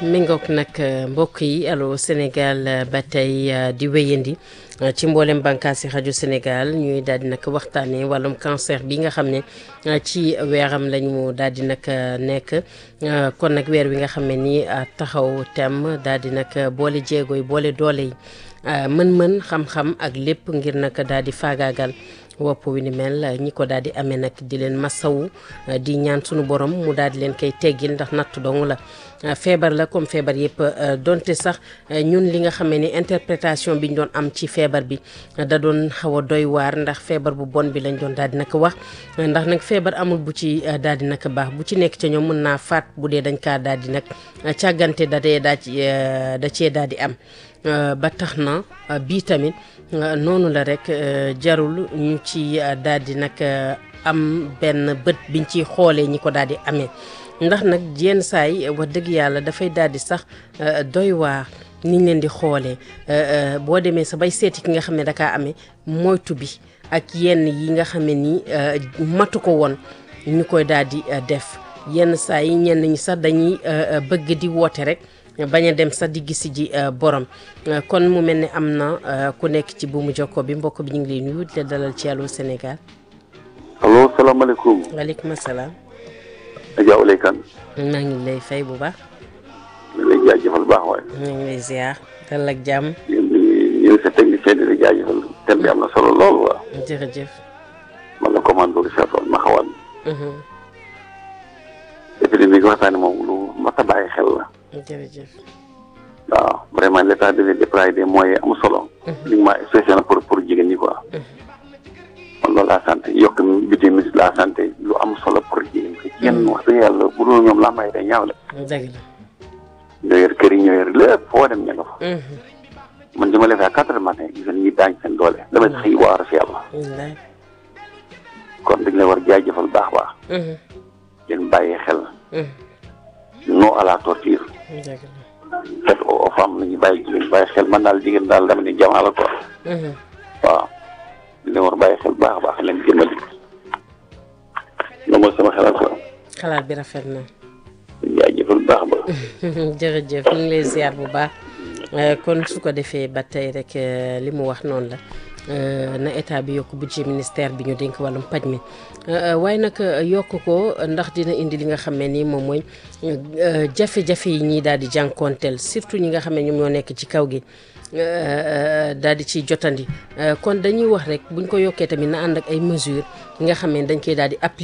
mi ngoog nag mbokk yi allo Sénégal ba tey di wéyandi ci mboolem bànqaasi rajo Sénégal ñuy daal di nag waxtaanee wàllum cancer bi nga xam ne ci weeram lañu daal di nag nekk kon nag weer wi nga xam ne nii taxaw tem daal di nag boole jéego yi boole doole yi mën-mën xam-xam ak lépp ngir nag daal di faagaagal. wopp wi ni mel ñi ko daal di amee nag di leen masawu di ñaan sunu borom mu daal di leen koy teggil ndax natt dong la feebar la comme feebar yëpp donte sax ñun li nga xamee ni interprétation bi ñu doon am ci feebar bi da doon xaw a doy waar ndax feebar bu bon bi lañ doon daal di nag wax ndax nag feebar amul bu ci daal di nag baax bu ci nekk ca ñoom mën naa faat bu dee dañ kaa daal di nag càggante da dee daa ci da cee daal di am ba tax na bii tamit noonu la rek jarul ñu ci daal di nag am benn bët biñ ciy xoolee ñi ko daal di amee ndax nag yenn saay wax dëgg yàlla dafay daal di sax doy waar niñ leen di xoolee boo demee sa bay seeti ki nga xam ne dakaa amee moytu bi ak yenn yi nga xam ne nii matu ko woon ñu koy daal di def yenn saa yi ñenn ñi sax dañuy bëgg di woote rek bañ a dem sax di gisi ji borom kon mu mel ne am na ku nekk ci buumu jokko bi mbokk bi ñu ngi lay nuyu di la dalal ci Allô Sénégal. allo salaamaaleykum. waaleykum salaam. Adja Ouleye Kane. maa ngi lay fay bu baax. ñu ngi lay jaajëfal baax waaye. ñu ngi lay ziar dalal ak jàmm. yéen di yéen sa technicien di la jaajëfal thème bi am na solo lool waaw. jërëjëf. man la commando Richard Toll ma xawaan. épidémie bi waxtaane moom lu mat a bàyyi xel la. jërëjëf. waaw vraiment l' état devait déployer des moyens am solo. uniquement spécial pour pour jigéen ñi quoi. man loolu laa sant yokk budget ministre de la santé lu am solo pour jigéen ñi. kenn wax dëgg yàlla bu dul ñoom laa may day ñaaw la. dëgg la. ñoo yor kër yi ñoo yor lépp foo dem ña nga fa. man dama lay fay à quatre heures matin gis ñi daañ seen doole. damay xëy waar si yàlla. wallaay. kon dañ la war jaajëfal baax a baax. ngeen bàyyi xel. non à la torture. dëgg la. faite aux femmes nañu bàyyi jigéen bàyyi xel man daal jigéen daal dama ni jamaa la quoi. waaw dina war bàyyi xel baax a baax leen jëmali. loolu mooy sama xalaat quoi. xalaat bi rafet na. jaajëfal baax ba. jërëjëf ñu ngi lay ziar bu baax kon su ko defee ba tey rek li mu wax noonu la na état bi yokk budget ministère bi ñu dénk wàllum paj mi waaye nag yokk ko ndax dina indi li nga xam ne nii moom mooy jafe-jafe yi ñii daal di jànkoonteel surtout ñi nga xam ne ñoom ñoo nekk ci kaw gi daal di ciy jotandi kon dañuy wax rek buñ ko yokkee tamit na ànd ak ay mesures yi nga xam ne dañ koy daal di appliquer